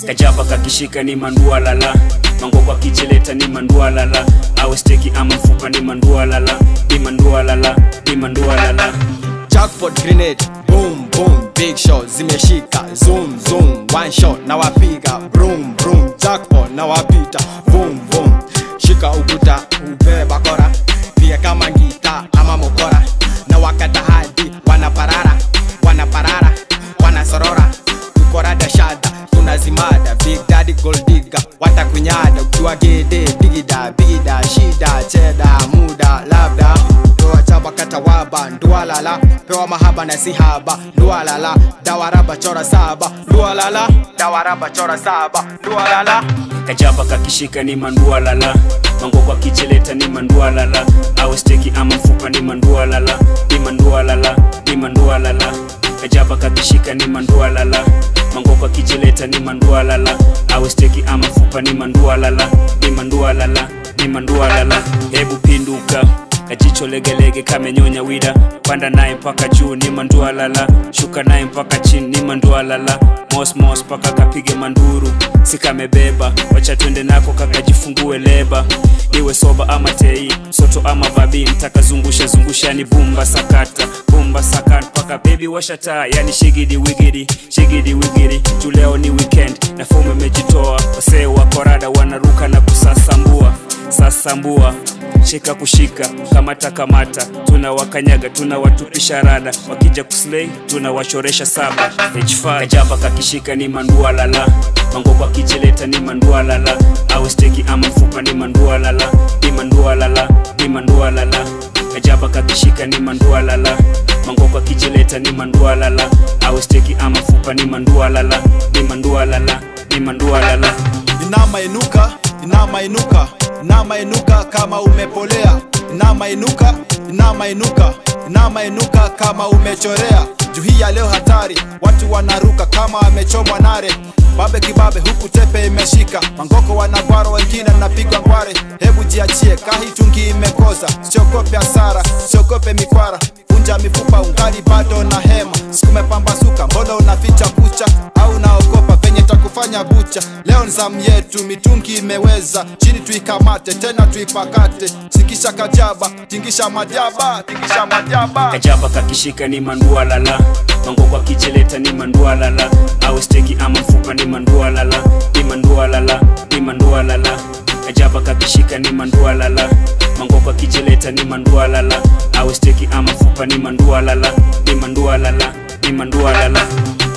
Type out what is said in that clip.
kajaba kakishika ni mandua lala mangoko akijileta ni mandua lala awe steki ama mfupa ni mandua lala ni mandua lala ni mandua lala jackpot grenade boom boom big shot zimeshika zoom zoom one shot na wapiga broom broom jackpot na wapita boom boom shika ukuta ubeba kora pia kama ngita ama mokora na wakata hadi wanaparara wanaparara wanasorora tukorada shada tunazimada big daddy gold digger watakunyada ukiwa gede digida bigida shida cheda muda labda pewa chaba katawaba ndualala pewa mahaba na sihaba ndualala dawaraba chora saba ndualala dawaraba chora saba ndualala kajaba kakishika ni mandua lala mangoko akijileta ni mandua lala awe steki ama mfupa ni mandua lala ni mandua lala ni mandua lala kajaba kakishika ni mandua lala mangoko akijileta ni mandua lala awe steki ama mfupa ni mandua lala ni mandua lala ni mandua lala hebu pinduka kajicho legelege kamenyonya wida panda naye mpaka juu ni mandua lala shuka naye mpaka chini ni mandua lala mosmos paka kapige manduru sikamebeba wacha twende nako kakajifungue leba iwe soba ama tei soto ama vabi mtakazungusha zungusha ni bumba sakata bumba sakata paka bebi washataa yani shigidi wigidi shigidi wigidi juu leo ni weekend na fomu imejitoa wasee wa korada wanaruka na kusasambua sasambua shika kushika kamata kamata tunawakanyaga tunawatupisha rada wakija kuslei tunawachoresha saba h5 kajaba kakishika ni mandua lala mangoko akijileta ni mandua lala au steki ama mfupa ni mandua lala ni mandua lala ni mandua lala kajaba kakishika ni mandua lala mangoko akijileta ni mandua lala au steki ama mfupa ni mandua lala ni mandua lala ni mandua lala inama inuka inama inuka inama inuka kama umepolea inama inuka inama inuka inama inuka kama umechorea juu hii ya leo hatari watu wanaruka kama wamechomwa nare babe kibabe huku tepe imeshika mangoko wanagwaro wengine napigwa ngware hebu jiachie kahitungi imekoza siogope hasara siogope mikwara vunja mifupa ungali bado na hema sikumepambasuka mbona unaficha kucha au naogopa venye takufanya bucha leo ni zamu yetu mitungi imeweza chini tuikamate tena tuipakate sikisha kajaba tingisha majaba tingisha majaba kajaba kakishika ni mandua lala mangoko akijileta ni mandua lala au steki ama mfupa ni mandua lala ni mandua lala ni mandua lala kajaba kakishika ni mandua lala mangoko akijileta ni mandua lala au steki ama mfupa ni mandua lala ni mandua lala ni mandua lala